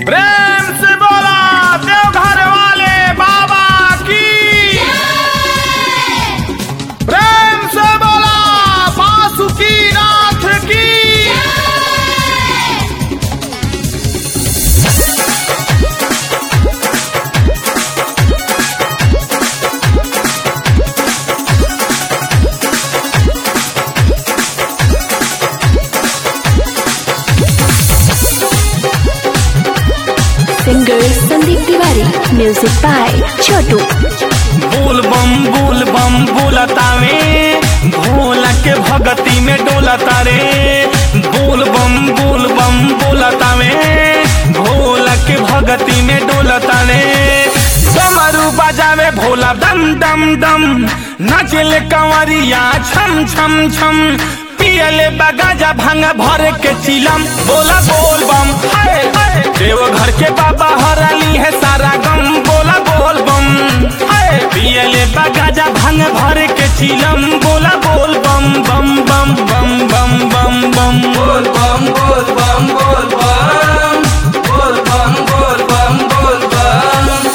प्रेम से बोला देवघर वाले बाबा की प्रेम से बोला बासुकी नाथ की singer Sandeep Tiwari music by Chhotu बोल बम बोल बम बोलतावे भोला के भगती में डोलता रे बोल बम बोल बम बोलतावे भोला के भगती में डोलता रे डमरू बजावे भोला दम दम दम नाचले कंवरिया छम छम छम पियले बगाजा भांग भर के चिलम बोला बोल बम हाय हाय देवघर के बाबा हराली है सारा गम बोला बोल बम हाय पियले बगाजा भांग भर के चिलम बोला बोल बम बम बम बम बम बम बम बोल बम बोल बम बोल बम बोल बम बोल बम बोल बम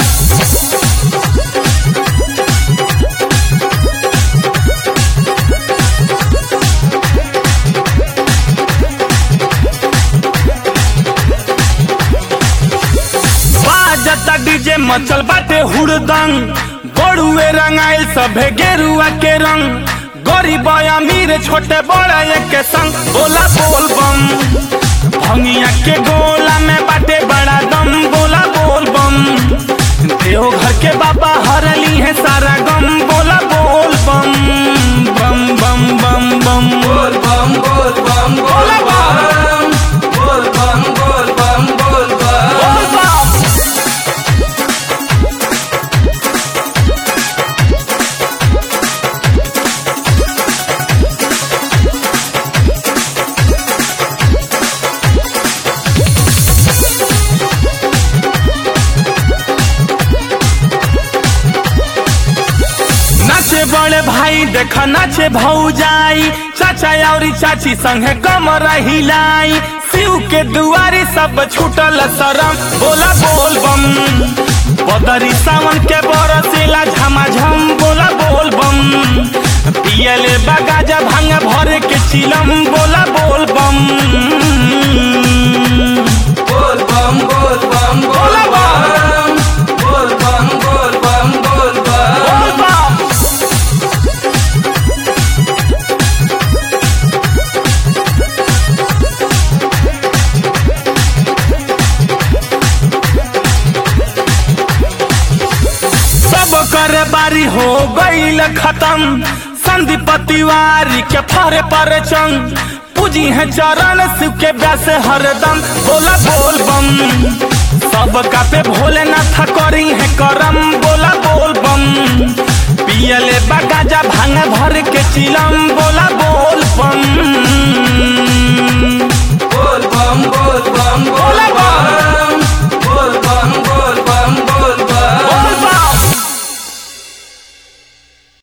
बाजता डीजे मचल बाटे हुड़दंग बड़ुए रंगाइल सभे गेरुआ के रंग गरीब अमीर छोटे बड़े के संग बोला बोल बम भंगिया के गोला में बाटे बड़ा दम बोला बोल बम देवघर के बाबा हरली है सारा गम बोला बोल बम बम बम बम बम बोल बम बोल बम बोल बम बोल बम बोल बम बोल बम बोल बम नाचे बड़े भाई देख नाचे भौजाई चाचा और चाची संगे कमर हिलाई शिव के दुआरी सब छूटल शरम बोला बोल बम बदरी सावन के बरसेला झमाझम बोला बोल बम पियले बगाजा भांग भर के चिलम बोला बोल बम बोल बम बोल बम बोल बम बोल बम बोल बम बोल बम बोल बम सब कर बारी हो गईल खत्म संदीप तिवारी के फरे पर चंग पूजी है चरण शिव के व्यास हरदम बोला बोल बम सब का पे भोलेनाथ करी है करम बोला बोल बम पियले बगाजा भांग भर के चिलम बोला